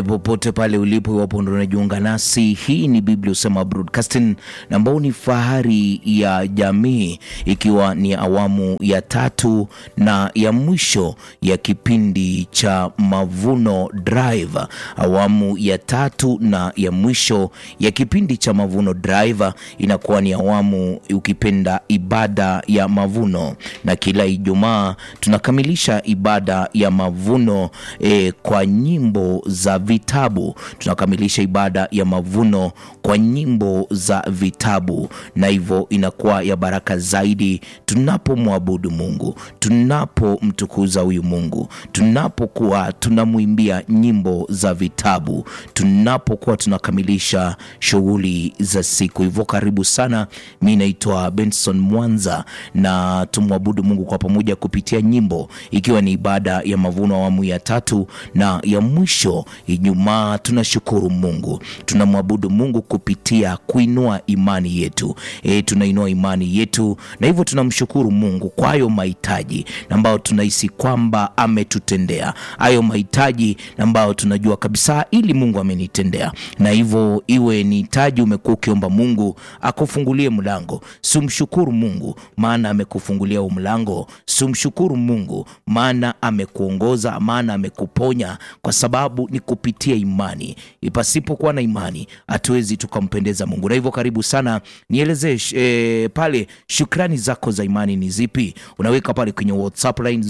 popote pale ulipo, iwapo ndo unajiunga nasi, hii ni Biblia Husema Broadcasting na ambao ni fahari ya jamii, ikiwa ni awamu ya tatu na ya mwisho ya kipindi cha Mavuno Drive, awamu ya tatu na ya mwisho ya kipindi cha Mavuno Drive inakuwa ni awamu ukipenda ibada ya mavuno, na kila Ijumaa tunakamilisha ibada ya mavuno eh, kwa nyimbo za vitabu. Tunakamilisha ibada ya mavuno kwa nyimbo za vitabu, na hivyo inakuwa ya baraka zaidi tunapomwabudu Mungu, tunapomtukuza huyu Mungu, tunapokuwa tunamwimbia nyimbo za vitabu, tunapokuwa tunakamilisha shughuli za siku. Hivyo karibu sana, mi naitwa Benson Mwanza na tumwabudu Mungu kwa pamoja kupitia nyimbo, ikiwa ni ibada ya mavuno awamu ya tatu na ya mwisho Ijumaa. Tunashukuru Mungu, tunamwabudu Mungu kupitia kuinua imani yetu. E, tunainua imani yetu na hivyo tunamshukuru Mungu kwa hayo mahitaji ambayo tunahisi kwamba ametutendea, hayo mahitaji ambayo tunajua kabisa ili Mungu amenitendea, na hivyo iwe ni hitaji umekuwa ukiomba Mungu akufungulie mlango, sumshukuru Mungu maana amekufungulia huu mlango, sumshukuru Mungu maana amekuongoza, maana amekuponya, kwa sababu ni kupitia imani. Pasipokuwa na imani hatuwezi tukampendeza Mungu. Na hivyo karibu sana, nielezee e, pale shukrani zako za imani ni zipi? Unaweka pale kwenye WhatsApp line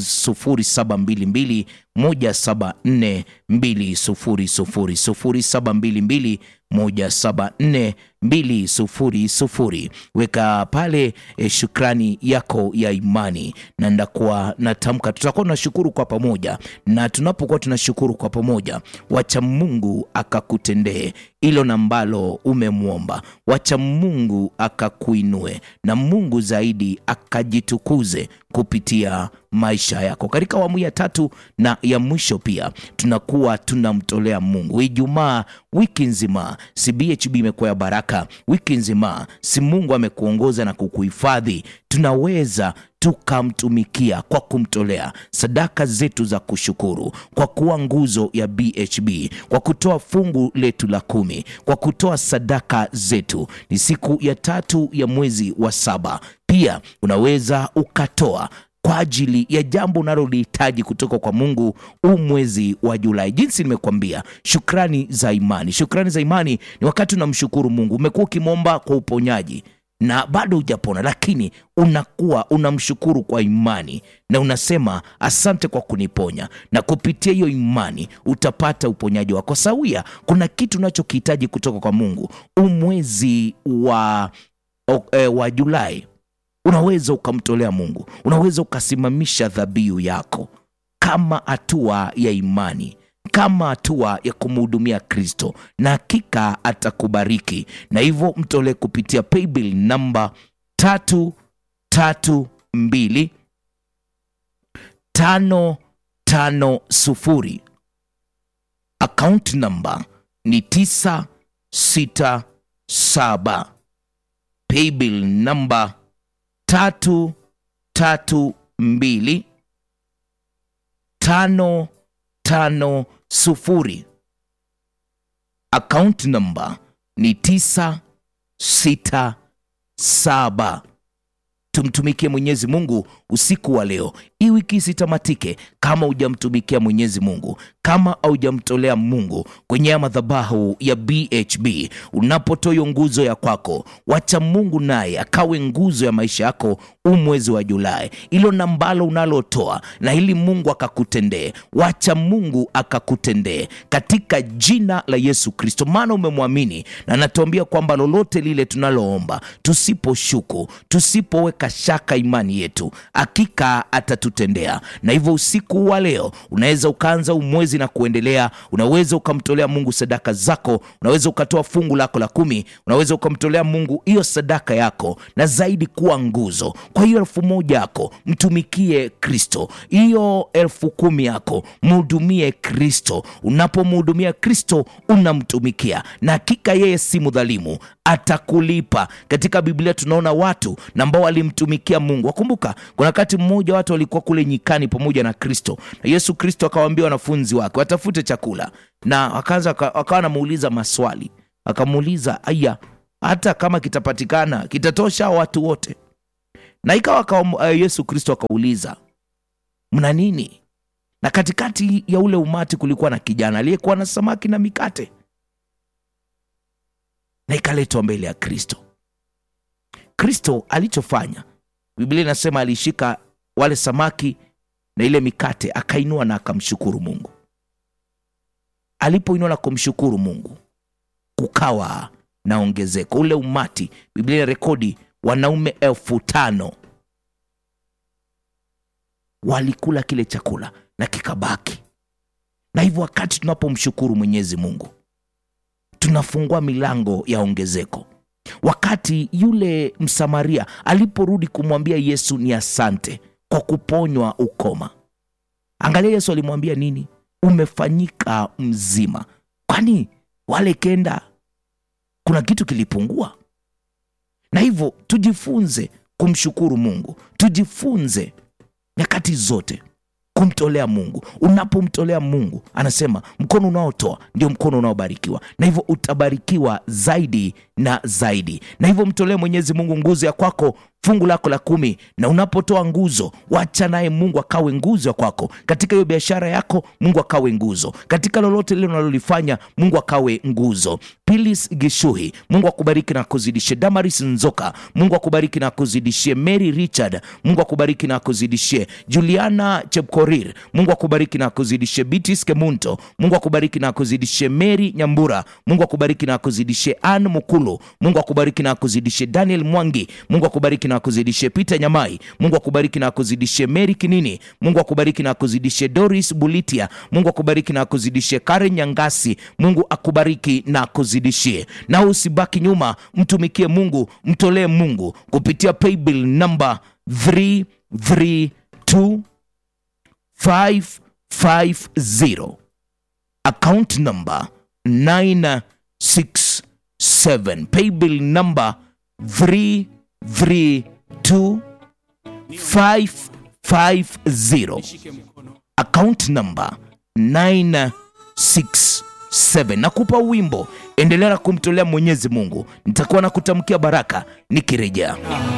0722 174 200 0722 174 200. Weka pale e, shukrani yako ya imani, na ndakuwa natamka, tutakuwa tunashukuru kwa pamoja, na tunapokuwa tunashukuru kwa pamoja, wacha Mungu akakutendee hilo na ambalo umemwomba, wacha Mungu akakuinue, na Mungu zaidi akajitukuze kupitia maisha yako. Katika awamu ya tatu na ya mwisho pia tunakuwa tunamtolea Mungu Ijumaa, wiki nzima si BHB imekuwa ya baraka wiki nzima, si Mungu amekuongoza na kukuhifadhi, tunaweza tukamtumikia kwa kumtolea sadaka zetu za kushukuru, kwa kuwa nguzo ya BHB, kwa kutoa fungu letu la kumi, kwa kutoa sadaka zetu. Ni siku ya tatu ya mwezi wa saba. Pia unaweza ukatoa kwa ajili ya jambo unalolihitaji kutoka kwa Mungu huu mwezi wa Julai. Jinsi nimekuambia, shukrani za imani. Shukrani za imani ni wakati unamshukuru Mungu. Umekuwa ukimwomba kwa uponyaji na bado hujapona, lakini unakuwa unamshukuru kwa imani na unasema asante kwa kuniponya, na kupitia hiyo imani utapata uponyaji wako sawia. Kuna kitu unachokihitaji kutoka kwa Mungu huu mwezi wa, wa Julai unaweza ukamtolea Mungu, unaweza ukasimamisha dhabihu yako kama hatua ya imani, kama hatua ya kumhudumia Kristo, na hakika atakubariki. Na hivyo mtolee kupitia paybill namba tatu tatu mbili tano tano sufuri. Akaunti namba ni tisa sita saba. Paybill namba tatu tatu mbili tano tano sufuri. Akaunti namba ni tisa sita saba. Tumtumikie Mwenyezi Mungu usiku wa leo, hii wiki isitamatike kama hujamtumikia Mwenyezi Mungu, kama haujamtolea Mungu kwenye ya madhabahu ya BHB. Unapotoa hiyo nguzo ya kwako, wacha Mungu naye akawe nguzo ya maisha yako huu mwezi wa Julai. Hilo nambalo unalotoa na ili Mungu akakutendee, wacha Mungu akakutendee katika jina la Yesu Kristo, maana umemwamini na anatuambia kwamba lolote lile tunaloomba, tusiposhuku, tusipoweka shaka imani yetu, hakika atatutendea. Na hivyo usiku wa leo unaweza ukaanza umwezi na kuendelea, unaweza ukamtolea Mungu sadaka zako, unaweza ukatoa fungu lako la kumi, unaweza ukamtolea Mungu hiyo sadaka yako, na zaidi kuwa nguzo. Kwa hiyo elfu moja yako mtumikie Kristo, hiyo elfu kumi yako mhudumie Kristo. Unapomhudumia Kristo unamtumikia, na hakika yeye si mdhalimu, atakulipa. Katika Biblia tunaona watu na ambao walimtumikia Mungu. Wakumbuka kuna kuna wakati mmoja watu walikuwa kule nyikani pamoja na kristo na yesu kristo akawaambia wanafunzi wake watafute chakula na wakaanza wakawa wanamuuliza maswali akamuuliza aya hata kama kitapatikana kitatosha watu wote na ikawa uh, yesu kristo akauliza mna nini na katikati ya ule umati kulikuwa na kijana aliyekuwa na samaki na mikate na ikaletwa mbele ya kristo kristo alichofanya biblia inasema alishika wale samaki na ile mikate akainua na akamshukuru mungu alipoinua na kumshukuru mungu kukawa na ongezeko ule umati biblia ina rekodi wanaume elfu tano walikula kile chakula na kikabaki na hivyo wakati tunapomshukuru mwenyezi mungu tunafungua milango ya ongezeko wakati yule msamaria aliporudi kumwambia yesu ni asante kwa kuponywa ukoma angalia yesu alimwambia nini umefanyika mzima kwani wale kenda kuna kitu kilipungua na hivyo tujifunze kumshukuru mungu tujifunze nyakati zote kumtolea mungu unapomtolea mungu anasema mkono unaotoa ndio mkono unaobarikiwa na hivyo utabarikiwa zaidi na zaidi na hivyo mtolee mwenyezi mungu nguzo ya kwako fungu lako la kumi na unapotoa nguzo wacha naye mungu akawe nguzo ya kwako katika hiyo biashara yako mungu akawe nguzo katika lolote lile unalolifanya mungu akawe nguzo pilis gishuhi mungu akubariki na akuzidishie damaris nzoka mungu akubariki na akuzidishie mary richard mungu akubariki na akuzidishie juliana chepkorir mungu akubariki na akuzidishie bitis kemunto mungu akubariki na akuzidishie mary nyambura mungu akubariki na akuzidishie an mukulu mungu akubariki na akuzidishie daniel mwangi mungu akubariki na akuzidishie peter nyamai mungu akubariki na akuzidishie mary kinini mungu akubariki na akuzidishie doris bulitia mungu akubariki na akuzidishie karen nyangasi mungu akubariki na akuzidishie na usibaki nyuma mtumikie mungu mtolee mungu kupitia paybill namba 332 550 account number 967 paybill number 332 550 account number 967 nakupa wimbo endelea na kumtolea mwenyezi mungu nitakuwa na kutamkia baraka nikirejea